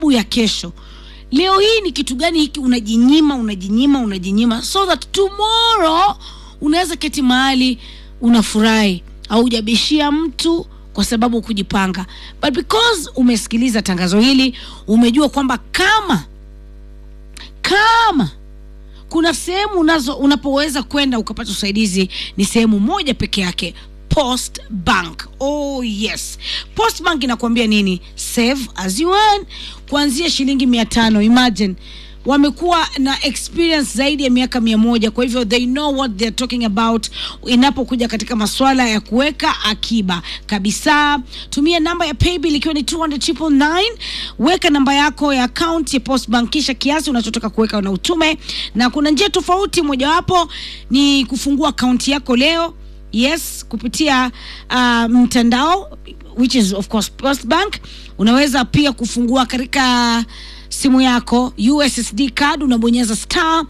ya kesho leo hii ni kitu gani hiki unajinyima unajinyima unajinyima so that tomorrow unaweza keti mahali unafurahi haujabishia mtu kwa sababu kujipanga but because umesikiliza tangazo hili umejua kwamba kama kama kuna sehemu unazo unapoweza kwenda ukapata usaidizi ni sehemu moja peke yake post bank oh yes post bank inakuambia nini save as you earn kuanzia shilingi mia tano imagine wamekuwa na experience zaidi ya miaka mia moja kwa hivyo they know what they're talking about inapokuja katika maswala ya kuweka akiba kabisa tumia namba ya paybill ikiwa ni 200 weka namba yako ya account ya post bank kisha kiasi unachotaka kuweka na utume na kuna njia tofauti mojawapo ni kufungua akaunti yako leo yes kupitia uh, mtandao which is of course post bank unaweza pia kufungua katika simu yako ussd card unabonyeza star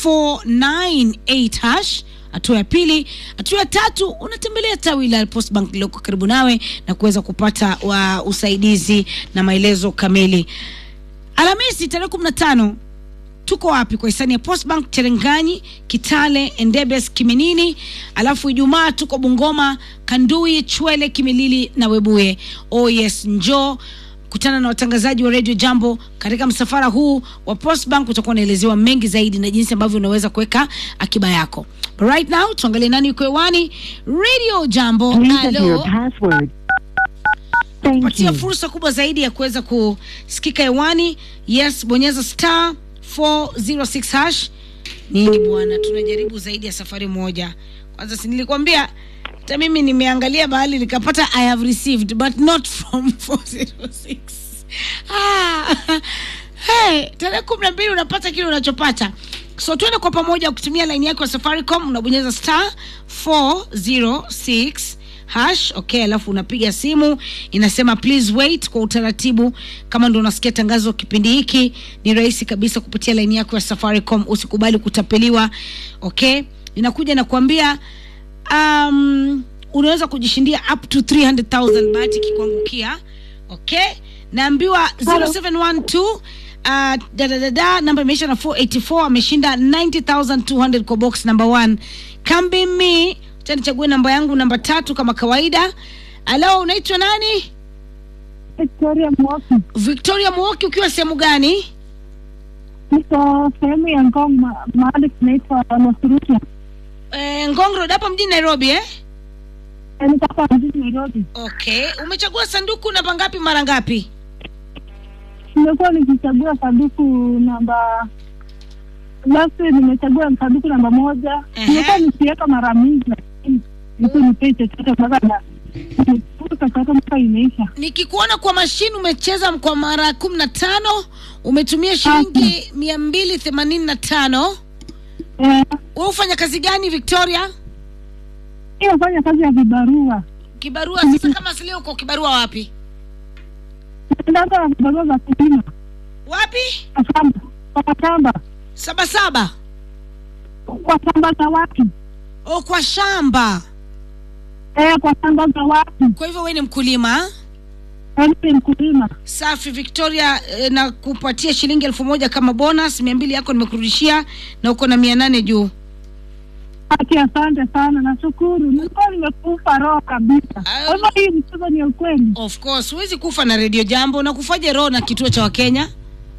498 hash hatua ya pili hatua ya tatu unatembelea tawi la post bank lililoko karibu nawe na kuweza kupata wa usaidizi na maelezo kamili alhamisi tarehe kumi na tano tuko wapi kwa hisani ya postbank cherenganyi kitale endebes kiminini alafu ijumaa tuko bungoma kandui chwele kimilili na webuye oh yes njoo kutana na watangazaji wa radio jambo katika msafara huu wa postbank utakuwa unaelezewa mengi zaidi na jinsi ambavyo unaweza kuweka akiba yako But right now tuangalie nani yuko hewani radio jambo Please enter your Hello. password. Thank patia you. fursa kubwa zaidi ya kuweza kusikika hewani yes bonyeza star 406 hash nini bwana tunajaribu zaidi ya safari moja kwanza si nilikwambia hata mimi nimeangalia bahali nikapata i have received but not from 406 ah, hey, tarehe kumi na mbili unapata kile unachopata so tuende kwa pamoja kutumia laini yako ya safaricom unabonyeza star 406 hash okay alafu unapiga simu inasema please wait kwa utaratibu kama ndo unasikia tangazo kipindi hiki ni rahisi kabisa kupitia laini yako ya safaricom usikubali kutapeliwa okay inakuja na kuambia um, unaweza kujishindia up to 300000 bahati ikikuangukia okay naambiwa 0712 uh, dadadada namba imeisha na 484 ameshinda 90200 kwa box number 1 kambi me cha nichague namba yangu namba tatu kama kawaida alo unaitwa nani Victoria Mwoki, victoria mwoki ukiwa sehemu gani niko sehemu ya Ngong, ma- mahali kunaitwa Losurukia. e, ngong road hapa mjini nairobi eh? Eh, Niko hapa mjini Nairobi. okay umechagua sanduku namba ngapi mara ngapi Nimekuwa nikichagua sanduku namba last week nimechagua sanduku namba moja. Ehe. Nimekuwa nikiweka mara mingi, lakini niku nipei chochote mpaka na chochote mpaka imeisha. nikikuona kwa mashine umecheza kwa mara kumi na tano umetumia shilingi mia mbili themanini na tano Eh, we ufanya kazi gani victoria inafanya kazi ya vibarua, kibarua sasa kama silio uko kibarua wapi naendaga vibarua za kulima wapi kwa shamba, kwa shamba, sabasaba kwa shamba za watu o kwa shamba eh, kwa shamba za watu. kwa hivyo we ni mkulima Yaani ni mkulima. safi victoria eh, na kupatia shilingi elfu moja kama bonus mia mbili yako nimekurudishia na uko na mia nane juu Haki, asante sana, nashukuru. Nilikuwa nimekufa roho kabisa. Ah, Kwa hivyo hii mchezo ni ya ukweli. of course huwezi kufa na redio jambo na kufaje roho na kituo cha wakenya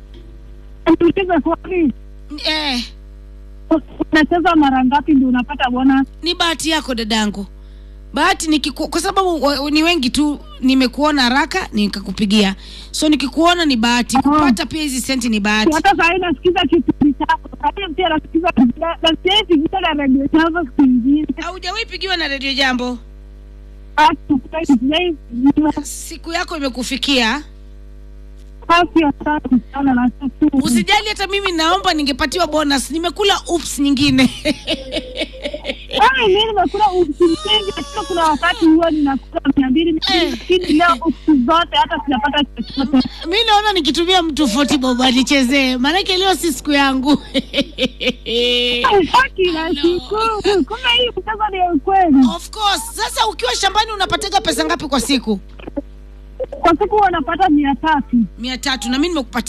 Niulize swali, eh, unacheza mara ngapi ndio unapata bonus? ni bahati yako dadangu bahati nikiku, kwa sababu wa- ni wengi tu nimekuona haraka nikakupigia so nikikuona ni bahati Aha. kupata pia hizi senti ni bahati Hata saa hii nasikiza kipindi chako, saa hii pia nasikiza nasikia hii pigia na redio chanzo siku ingine. haujawahi pigiwa na redio jambo Haki, sijai pigiwa. siku yako imekufikia Haki, asante sana, nashukuru. usijali hata mimi naomba ningepatiwa bonus nimekula ups nyingine Ai, mimi nimekula uksi mingi, lakini kuna wakati huwa ninakula mia mbili mia mbili, Eh. lakini leo uksi zote hata sijapata chochote. mi naona nikitumia mtu fotibob anichezee maanake leo si siku yangu Ai, Haki, nashukuru. Kumbe hii mchezo ni ya ukweli. of course sasa ukiwa shambani unapataga pesa ngapi kwa siku kwa siku wanapata mia tatu mia tatu na mi nimekupatia